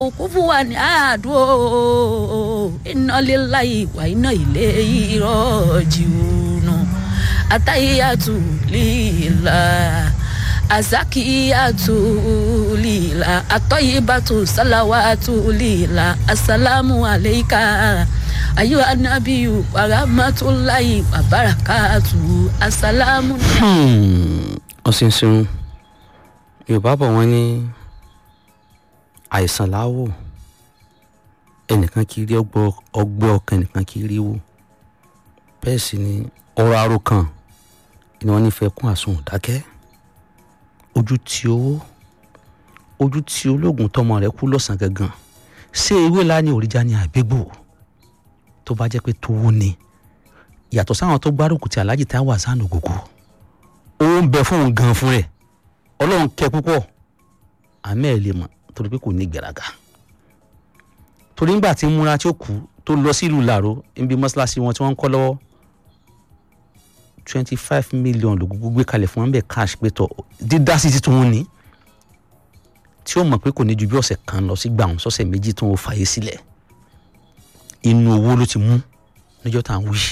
òkú fún wa ní àádó iná líláyì wà iná ilé ìrọ̀jìnnà àtàyàtù líla azakiyatu lila atoyibatu salawatu lila asalamu aleika ayu anabiyu warahmatulahi wabarakatu asalamu. ọ̀sìnsìn yorùbá bọ̀ wọ́n ní àìsàn láwò ẹnìkan kì í rí ọgbẹ́ ọkàn ẹnìkan kì í rí wò bẹ́ẹ̀ sì ni ọ̀rọ̀ àròkàn ni wọ́n nífẹ̀ẹ́ kún àsun dákẹ́ ojú tí owó ojú tí ológun tọmọ rẹ̀ kú lọ́sàn gangan ṣé ewé lá ní òrìjà ní àgbégbò tó bá jẹ́ pé tówó ni yàtọ̀ sáwọn tó gbárùkù tí aláàjì tá a wà sánú gògó owó ń bẹ fún òun gan fún rẹ̀ ọlọ́run kẹ́ púpọ̀ àmì ẹ̀ lè mọ̀ torí pé kò ní gbéraga torí nígbà tí múra tí ó kú tó lọ sílùú làró níbi mọ́ṣáláṣí wọn tí wọ́n ń kọ́ lọ́wọ́ twenty five million ló gbogbo gbé kalẹ̀ fún wọn bẹ́ẹ̀ cash pé tọ̀ dídá sí títún wọn ni tí ó mọ̀ pé kò ní ju bí ọ̀sẹ̀ kan lọ sí gbà wọn sọ́sẹ̀ méjì tó ń fàyè sílẹ̀ inú owó ló ti mú níjọ́ tá à ń wí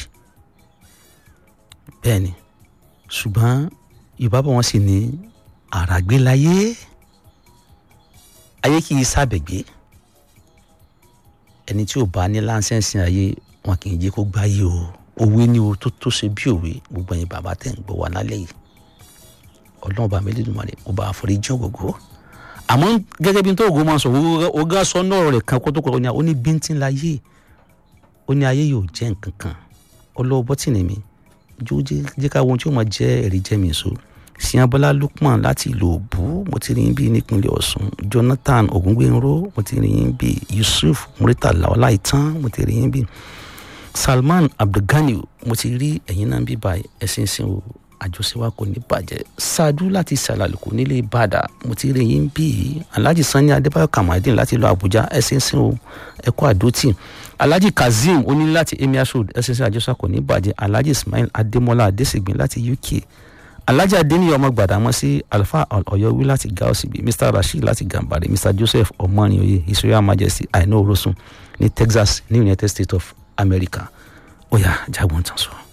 bẹ́ẹ̀ ni ṣùgbọ́n yorùbá bọ̀ wọ́n sì ní àràgbé láyé ayé kì í sábẹ̀gbé ẹni tí ò bá ní láńsẹ̀nsì ayé wọn kì í jẹ́ kó gbáyé o òwe ni o tó tó ṣe bí òwe gbogbo ẹ̀yin bàbá tẹ̀ ń gbọ́ wa lálẹ́ yìí ọlọ́run bá mi lè dùn mọ́lẹ̀ ó bá àforíjì ògógó àmọ́ gẹ́gẹ́ bí n tó ògó máa sọ ọgá sọ náà rẹ̀ kan kó tó kọ́ ọ ní bíntín láyé ó ní ayé yóò jẹ́ nǹkan kan ọlọ́wọ́ bọ́tìnì mi jó jẹ́ ká wo ohun tí ó máa jẹ́ ẹ̀rí jẹ́ mi so siyanbọ́lá lukman láti ìlú òbú mo ti rí bí nípínlẹ̀ ọ̀ṣun jonathan ogungbẹ̀nró mo ti rí bí yusuf muritala ọláìtàn mo ti rí bí salman abdulgani mo ti rí ẹ̀yin náà bí báyìí ẹ̀sìn sìn o àjọṣe wa kò ní bàjẹ́ ṣáájú láti ṣàlàlùkù nílé ìbàdàn mo ti rí yín bí alhaji sani adébáyọ̀ kamadin láti ìlú àbújá ẹ̀sìn sìn o ẹ̀kọ́ àdótì alhaji kazeem oní láti emir road ẹ̀sìn sìn àjọṣe kò ní bàjẹ́ alhaji ismail adémọlá adésìgbín láti uk alhaji adeniyi ọmọ gbàdámọ́sí alfa ọ̀yọ́wí láti gaosibi mr rasheed láti gambari mr joseph ọmọnìyẹ his royal majesty aino orosun ní texas ní united states of america ó yá jágbọ́n tán sọ.